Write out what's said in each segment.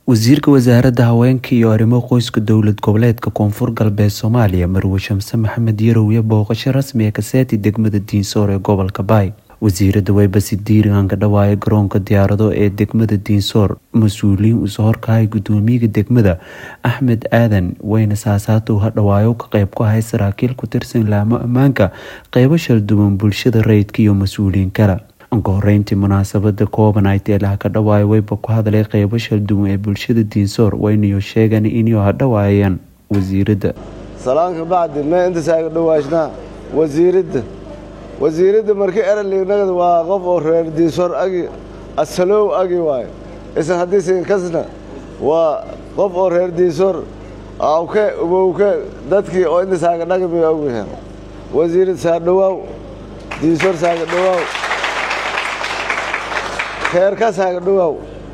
wasiirka wasaaradda haweenka iyo arrimo qoyska dowlad goboleedka koonfur galbeed soomaaliya marwe shamse maxamed yarowye booqasho rasmi ee kaseeti degmada diinsoor ee gobolka baay wasiirada waybasi diiriganka dhawaaye garoonka diyaarado ee degmada diinsoor mas-uuliyiin usoo horkahay gudoomiyaga degmada axmed aadan weyne saasaatow hadhawaayo ka qeyb ku ahay saraakiil ku tirsan laamo ammaanka qeybo shalduwan bulshada rayidka iyo mas-uuliyiin kale ka horeyntii munaasabada kooban ay teelaha ka dhawaayo weyba ku hadlay qeybo shalduwan ee bulshada diinsoor waynayo sheegan inuu hadhawaayaan wasiirada salaanka bacdi mee intasaaga dhawaashnaa wasiiradda wasiiradda markii eralignagad waa qof oo reer diinsoor agi asalow agi waayo isan haddiisin kasna waa qof oo reer diinsoor awke ubowke dadkii oo intasaaga dhagabay ogyahan wasiirad saadhawaaw diinsoor saaga dhawaaw kheerka saaga dhawaaw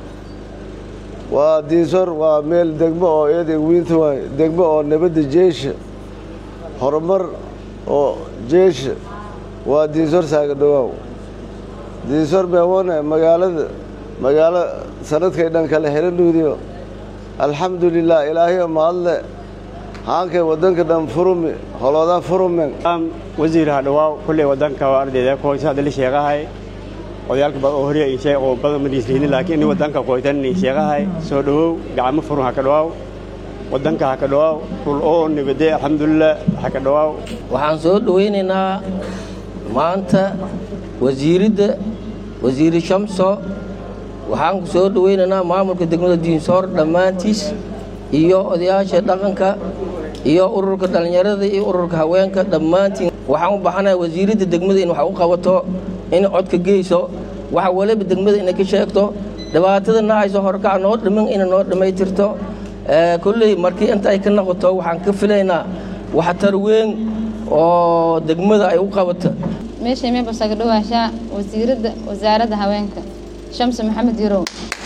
waa diinsoor waa meel degmo oo iyada wiinta waay degmo oo nabadda jeesha horumar oo jeesha waa diinsoor saaga dhawaaw diinsoor beewoone magaalada magaalo sanadkay dhan kale helanuudiyo alxamdulilah ilaahiyo mahadle haankay wadanka dhan furumi holoodaa furumen wasiir hadhawaaw kulley wadanka ardayda koysa hadda la sheegahay odayaalka bad oo horiya inshay oo badan ma dhiislihin laakiin in wadanka koytan in sheegahay soo dhawow gacmo furun haka dhawaaw wadanka haka dhawaaw rul oo nabade alxamdulilah haka dhawaaw waxaan soo dhawaynaynaa maanta wasiiradda wasiiri shamso waxaan ku soo dhawaynaynaa maamulka degmada diinsoor dhammaantiis iyo odayaasha dhaqanka iyo ururka dhallinyarada iyo ururka haweenka dhammaantiin waxaan u baxanaha wasiiradda degmada in wax u qabato in codka geyso waxa waliba degmada inay ka sheegto dhibaatada nahayso horkac noo dhiman ina noo dhammaytirto kolley markii inta ay ka noqoto waxaan ka filaynaa waxtar weyn oo degmada ay u qabato meeshay meebasaga dhawaashaa wasiiradda wasaaradda haweenka shamse maxamed yarow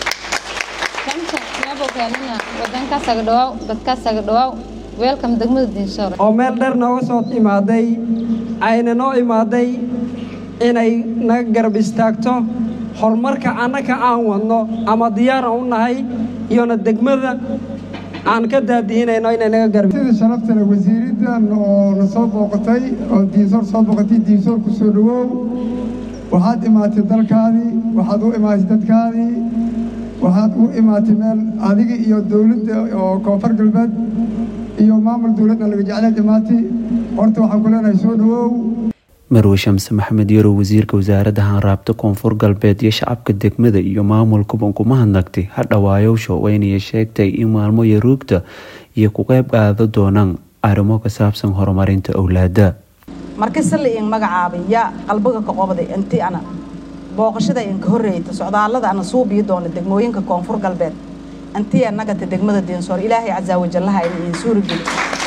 shamse meebokeenana wadankasaga dhawaaw dadkaasaga dhawaaw weelkam degmada diinsoor oo meel dheer nooga soo imaaday ayna noo imaaday inay naga garab istaagto horumarka annaka aan wadno ama diyaaran u nahay iyona degmada aan ka daadiinayno inay naga garab sida sharaftale wasiiraddan oo na soo booqatay oo diinsoor soo booqatay diinsoor ku soo dhawow waxaad imaatay dalkaadii waxaad u imaatay dadkaadii waxaad u imaatay meel adiga iyo dowladda oo koonfur galbeed iyo maamul dowladna laga jecleed imaatay horta waxaan ku leenahay soo dhawow marwe shamse maxamed yarow wasiirka wasaaradda hanraabta koonfur galbeed iyo shacabka degmada iyo maamulkuban kuma hadnagtay hadhawaayowsha waynaya sheegtay in maalmo yaruugta iyo ku qayb qaada doonaan arrimo ka saabsan horumarinta owlaada marka sali in magacaabay yaa qalbiga ka qobday inti ana booqashada inka horreeyta socdaallada ana suubiyi doona degmooyinka koonfur galbeed intii annagata degmada diinsoor ilaahay casaa wajallaha in iin suurageli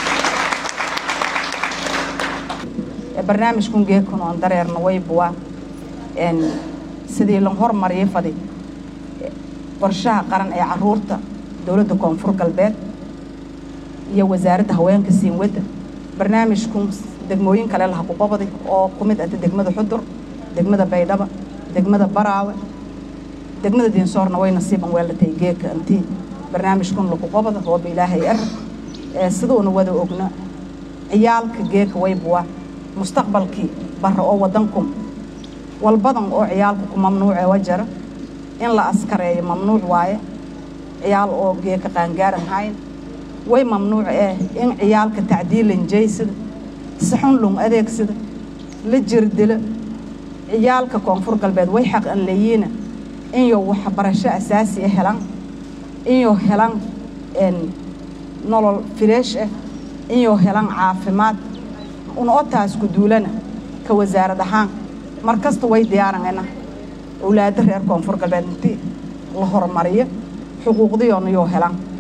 barnaamijkun geekun oon dareerna waybuwa sidii lan hormariyay fadi qorshaha qaran ee caruurta dowladda koonfur galbeed iyo wasaaradda haweenka siinwadda barnaamijkun degmooyin kale laha ku qobaday oo ku mid ahta degmada xudur degmada baydhaba degmada baraawe degmada diinsoorna way nasiiban weelatay geeka intii barnaamijkun laku qobada rooba ilaahay er siduuna wada ogna ciyaalka geeka waybuwa mustaqbalkii barra oo waddankum walbadan oo ciyaalka ku mamnuucee wajara in la askareeyo mamnuuc waaye ciyaal oo geeka qaangaaran hayn way mamnuuc eh in ciyaalka tacdiilan jaysida si xun lung adeegsida la jirdila ciyaalka koonfur galbeed way xaq an leeyiina inyo waxbarasho asaasi ah helan inyo helan nolol fireesh ah inyo helan caafimaad una otaas ku duulana ka wasaarad ahaan mar kasta way diyaaranayna owlaado reer koonfur galbeed intii la horumariyo xuquuqdiyoona yoo helan